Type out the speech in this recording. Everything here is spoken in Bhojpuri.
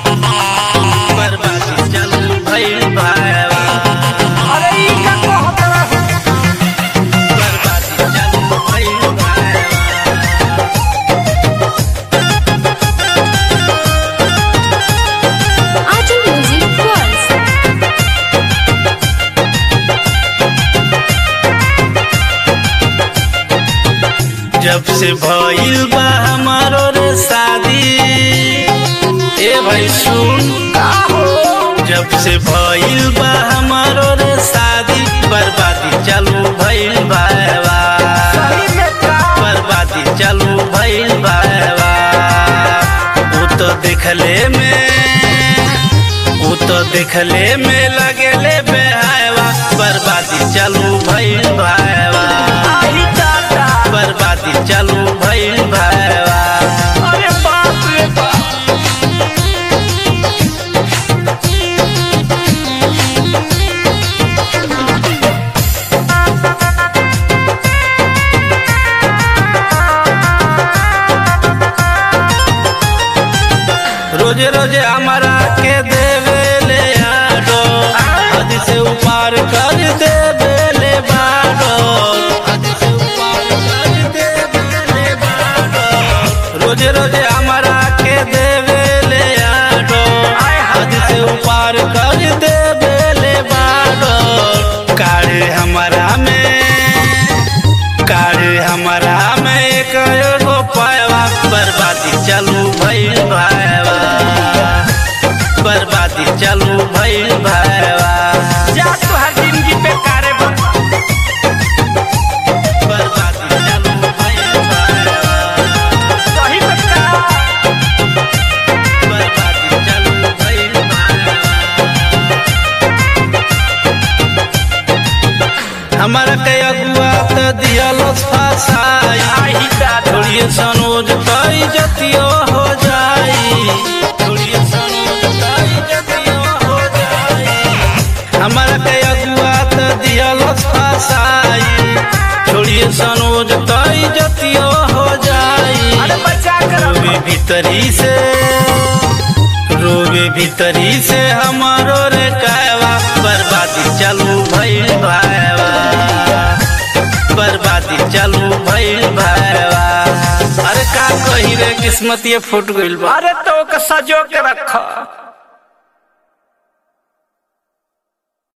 बर्बादी चालू भइल भावा अरे ई का कहत रहे बर्बादी चालू भइल भावा Arjun Music World. जब से भइल बा हमारो रे शादी ए भाई सुन का हो जब से भइल बा हमारो रे शादी बर्बादी चालू भइल भावा सही में का बर्बादी चालू भइल भावा वो तो देखले में वो तो देखले में लगेले बेहावा बर्बादी चालू भइल भावा आई दादा बर्बादी चालू भइल भावा अरे बाप रे बाप रोजे रोजे हमारा के देवे ले आडो हद से ऊपर कर देवे ले बाडो हद से ऊपर कर देवे ले बाडो रोजे रोजे हमारा के देवे ले आडो हद से ऊपर कर देवे ले बाडो कारे हमारा में कारे हमारा में एक एगो पायवा बर्बादी चालू भइल भाईवा बर्बादी चालू भइल भाईवा जा तोहार जिंदगी बेकार बा बर्बादी चालू भइल भाईवा सही में का बर्बादी चालू भइल भाईवा हमारा के अगुआ त दियलस फसाई आई दादा थोड़िए सनोज कई जतियो हो जाई थोड़िए सनोज कई जतियो हो जाई हमारा के अगुआ त दियलस फसाई थोड़िए सनोज कई जतियो हो जाई अरे बचा कर रोवे भीतरी से रोवे भीतरी से हमारो रे कायवा बर्बादी चालू भइल भाईवा बर्बादी चालू भइल भाईवा अरे का कही रे किस्मत ये फूट गइल बा अरे तो के सजो के रख